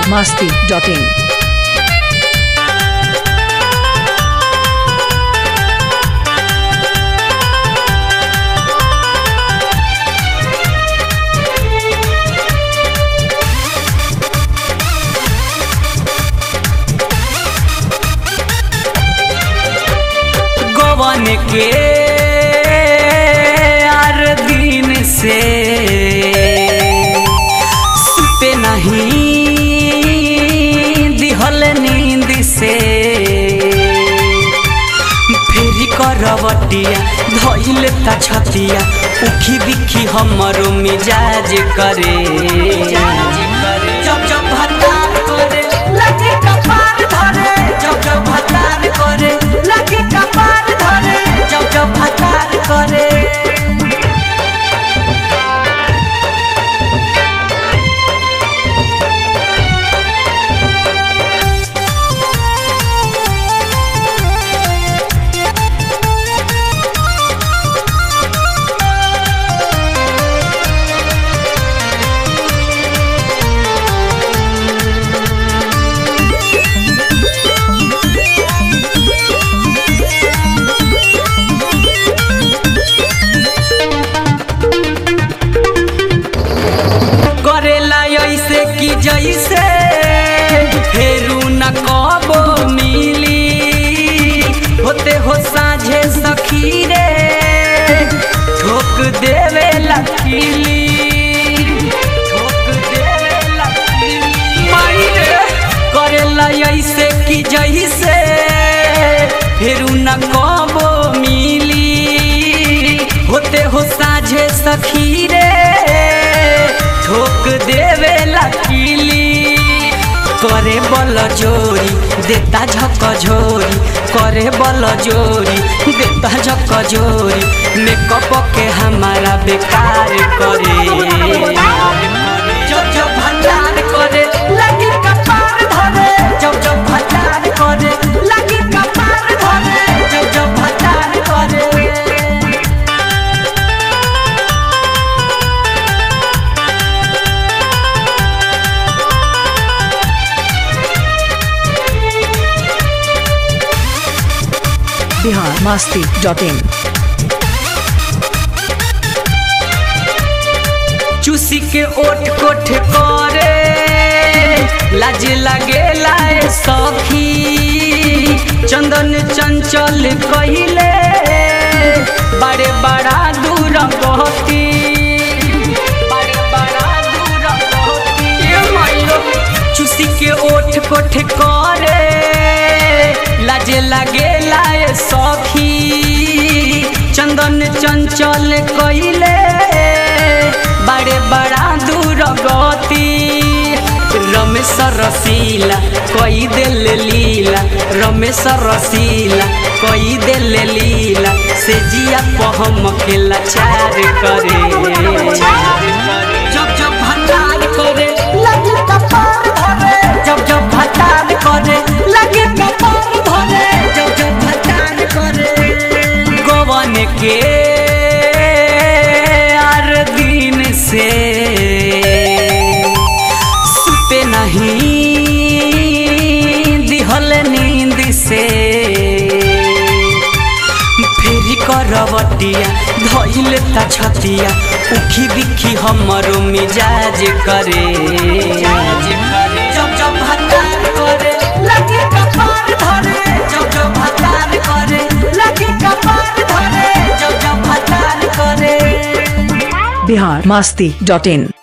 masti.in. गवन के आर दिन से सुते नहीं दिहल नींद से फेरी करवटिया धइल ता छतिया उखी बिखी हमरो मिजाज करे जब जब भतार करे लगे कपार धरे जब जब भतार करे लगे कपार धरे जब जब भतार करे करेला ऐसे कि जैसे फेरू न कबो मिली होते हो साझे सखी रे ठोक देवे लकीली ठोक देवे लकीली माई रे करेला ऐसे कि जैसे फेरू न कबो मिली होते हो साझे सखी रे ठोक देवे लकीली करे बल जोरी देता झक झोरी करे बल जोरी देता झक झोरी मेकअप के हमारा बेकार करे जब जब भंडार करे लगी कपार धरे जब जब भंडार करे लगी कपार धरे जब जब भंडार करे Bihar masti.in. चूसी के ओठ कोठ करे लाज लगे लाए सखी चंदन चंचल कहिले बड़े बड़ा दूर गहती बड़े बड़ा दूर गहती ए माइलो चूसी के ओठ कोठ करे लाज लगे लाए सखी चंदन चंचल कहिले बड़े बड़ा दूर गति रमेश रसीला कोई दिल लीला रमेश रसीला कोई दिल लीला से जिया पहम के लाचार करे जब जब भंडार करे लगे कपार धरे जब जब भंडार करे लगे कपार धरे जब जब भंडार करे गवन के आर दिन से सुते नहीं दिहल नींद से फेरी करवटिया धइल ता छतिया उखी बिखी हमरो मिजाज करे जब जब भतार करे लगे कपार धरे जब जब भतार करे लगे कपार धरे जब जब भतार करे Bihar masti.in.